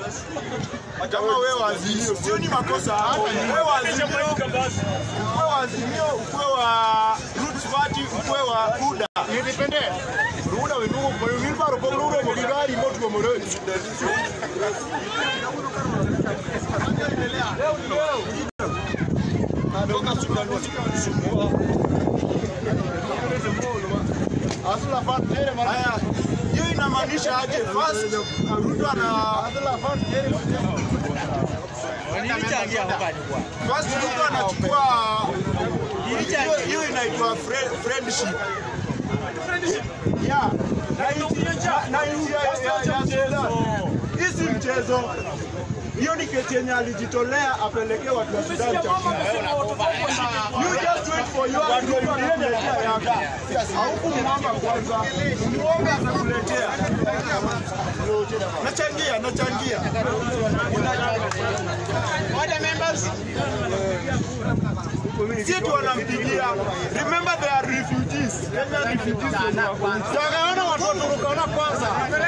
kama wewe wa Azimio, sio ni makosa hapo. Wewe wa Azimio, wewe wa Azimio, ukwe wa Roots Party, ukwe wa UDA. Independent. Ruda we nuo kwa yuni baro kwa ruda mo gari mo tuko moroni. Asla fat tere mara. Haya, hiyo inamaanisha aje? First Ruto ana Asla fat tere first Ruto anachukua hiyo- hiyo inaitwa frie- friendship. Yeah. Na nchi- na- na nchi ya- ya- ya Sudan. Hii si mchezo. Hiyo ni kesi yenye alijitolea apelekee watu wa Sudan chakula. You just wait for your Ruto anakuletea yako. Haukumwomba kwanza. Muombe atakuletea. Nachangia, nachangia. Si tu wanampigia. Remember they are refugees. Kenya refugees. Tukaona watu waturukaona kwanza.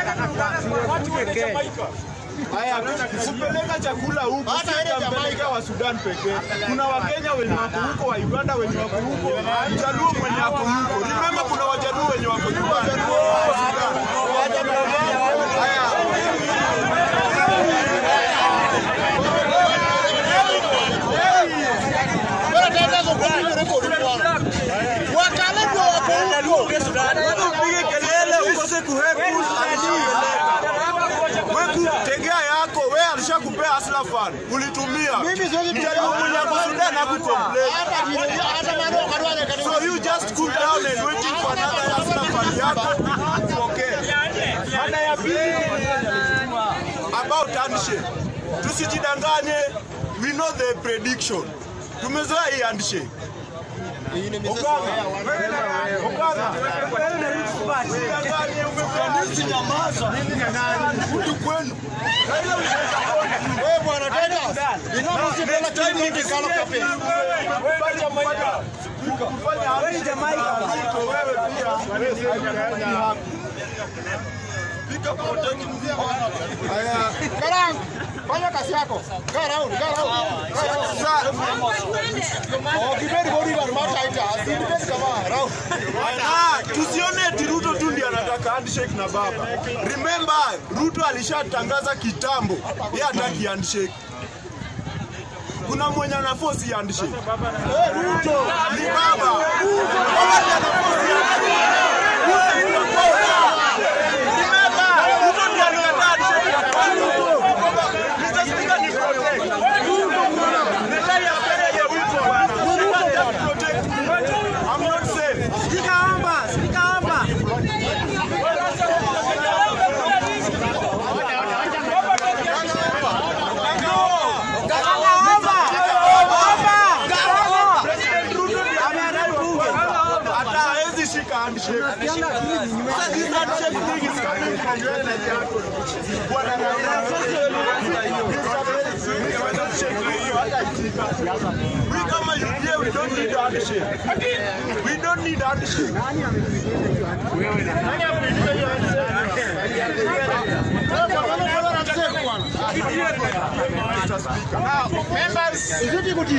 Haya, kupeleka chakula huku Hata si ile utampeleka wa Sudan pekee. Kuna Wakenya wenye wako huko, wa Uganda wenye wako huko, Mjaluo mwenye wako huko. Remember kuna Wajaluo wenye wako Uganda. wa Sudan. Haya, Bora tatizo kwa hiyo rekodi bwana. Wakale ndio wako huko. upige kelele ukose kuhepu Wewe tegea yako, wewe alishakupea Asla Fan. Ulitumia. Mimi siwezi Mjaluo mwenye wako Sudan hakucomplain. Hata vile hata maneno kadwale kadwale. So you just cool down and waiting for another Asla Fan yako upokee. Ana ya pili about handshake. Tusijidanganye, we know the prediction. Tumezoea hii handshake. Wewe bwana tena. Inomo si tena time ndio kalo kafe. Karang, fanya kazi yako. Go round, go round. Go round. Oh, kiberi bodi la mata ita. Asibiri kama round. Ah, tusione eti Ruto tu ndiye anataka handshake na baba. Remember, Ruto alishatangaza kitambo, yeye hataki handshake. Kuna mwenye ana force ya handshake. Eh, Ruto ni baba. Baba ndiye ana force ya handshake. Ruto ni baba. Remember, Ruto ndiye anataka handshake ya baba. Mr. Speaker ni protect. The lie ya mbele ya Ruto bwana. Speaker ni ya protect. I'm not safe. hata hawezi shika handshake. Sasa this handshake thing is coming from where Nigeria. Bwana We kama UDA we don't need handshake. We don't need handshake. Izidi kuti.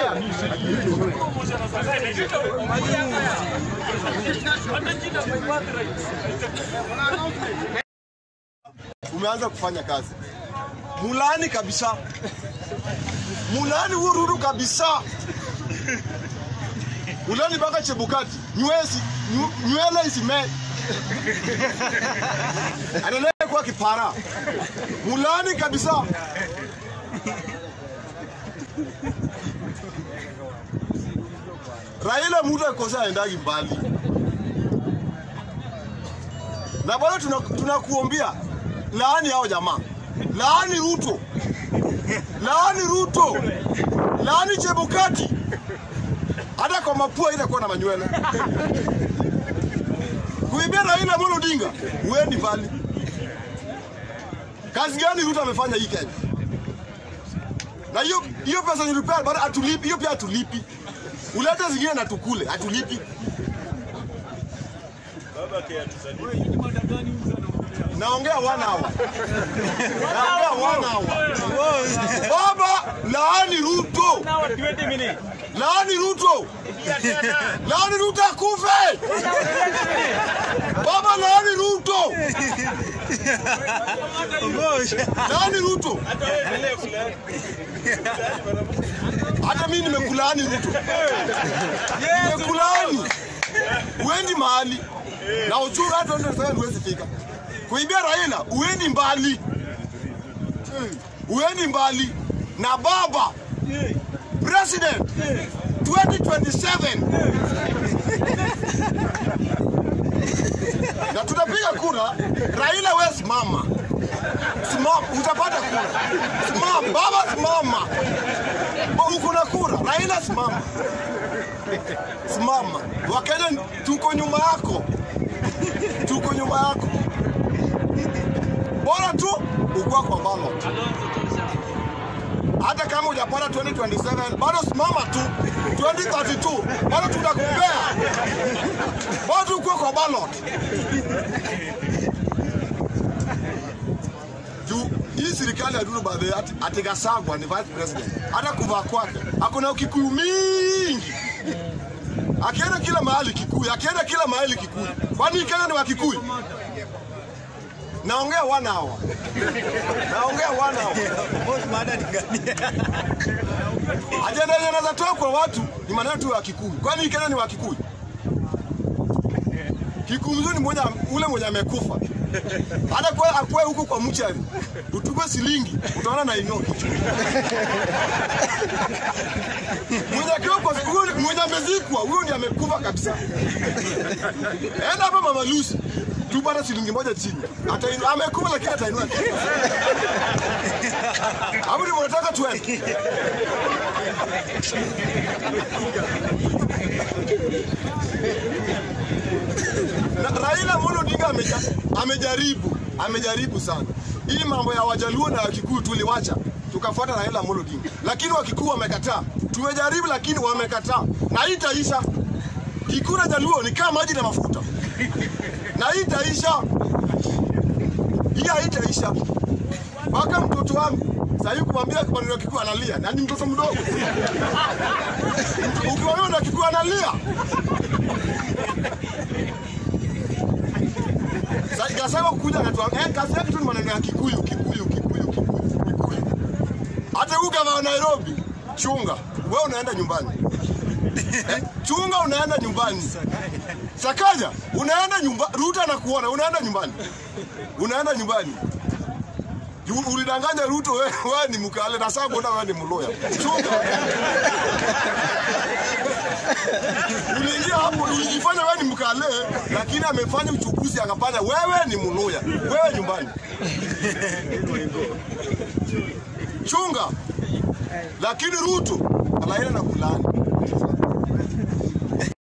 Umeanza kufanya kazi. Mulani kabisa. Mulani hururu kabisa. Mulani mpaka Chebukati. Nywezi, nyu- nywele isime. Anaendelea kuwa kipara. Mulani kabisa. Raila mtu akikosa aendagi mbali. Na bado tuna- tunakuombea laani hao jamaa, laani Ruto, laani Ruto, laani Chebukati, hata kwa mapua itakuwa na manywele. Kuibia Raila Amolo Odinga, uendi mbali. Kazi gani Ruto amefanya hii Kenya? Na hiyo hiyo pesa nilipea bado atulipi, hiyo pia atulipi. Ulete zingine na tukule, atulipi. Naongea one hour. Naongea one Laani Ruto. Laani Ruto akufe. Baba laani Ruto. Laani Ruto. Hata mimi nimekulaani Ruto. Nimekulaani. Uendi mahali. Na uchuru hata ndio sasa huwezi fika. Kuibia Raila uendi mbali. Uendi mbali. Na baba president 2027 na tutapiga kura. Raila we simama, simama, utapata kura. Simama baba, simama, uko na kura. Raila simama, simama. Wakenya tuko nyuma yako, tuko nyuma yako. Bora tu ukuwa kwa ballot hata kama hujapata 2027 bado simama tu 2032 bado tutakupea bado tukuwe kwa ballot juu hii serikali ya Duru Badhe ati, ati Gasagwa ni vice president hata kuvaa kwake akona ukikuyu mingi akienda kila mahali Kikuyu, akienda kila mahali Kikuyu. Kwani Kenya ni wa Kikuyu? Naongea one hour, naongea one hour. Ajenda yenye naweza toa kwa watu ni maneno tu ya Kikuyu. Kwani Kenya ni wa Kikuyu? Kikuyu mzuri ni mmoja ule mwenye amekufa. Hata kwa akwe huko kwa mchari. Utupe silingi, utaona na inyo kichwa. Mwenye akiwa kwa huyo mwenye amezikwa, huyo ndiye amekufa kabisa. Enda hapa Mama Lucy. Tupata shilingi moja chini. Atainua amekufa lakini atainua. Hapo ndio mnataka tuende. Na Raila Amolo Odinga ameja, amejaribu amejaribu sana hii mambo ya Wajaluo na Wakikuyu tuliwacha tukafuata Raila Amolo Odinga, lakini Wakikuyu wamekataa. Tumejaribu lakini wamekataa, na hii itaisha. Kikuyu na Jaluo ni kama maji na mafuta, na hii itaisha. Hii haitaisha mpaka mtoto wangu sahii kumwambia maneno ya Kikuyu analia, na ni mtoto mdogo. Ukimwambia na Kikuyu analia Sasa Gasema kukuja anatuambia eh, kazi yake tu ni maneno ya Kikuyu, Kikuyu, Kikuyu, Kikuyu, Kikuyu. Hata huyu gavana wa Nairobi, chunga, wewe unaenda nyumbani. Eh, chunga unaenda nyumbani. Sakaja, unaenda nyumbani. Ruto anakuona, unaenda nyumbani. Unaenda nyumbani. Ju- Ulidanganya Ruto wewe, wewe ni mkale na sasa kuona wewe ni mloya. Chunga. Uliingia hapo ulijifanya wewe ni mkale, lakini amefanya uchukuzi akafanya wewe ni mluya, wewe nyumbani. Chunga, lakini Ruto anaenda na kulani.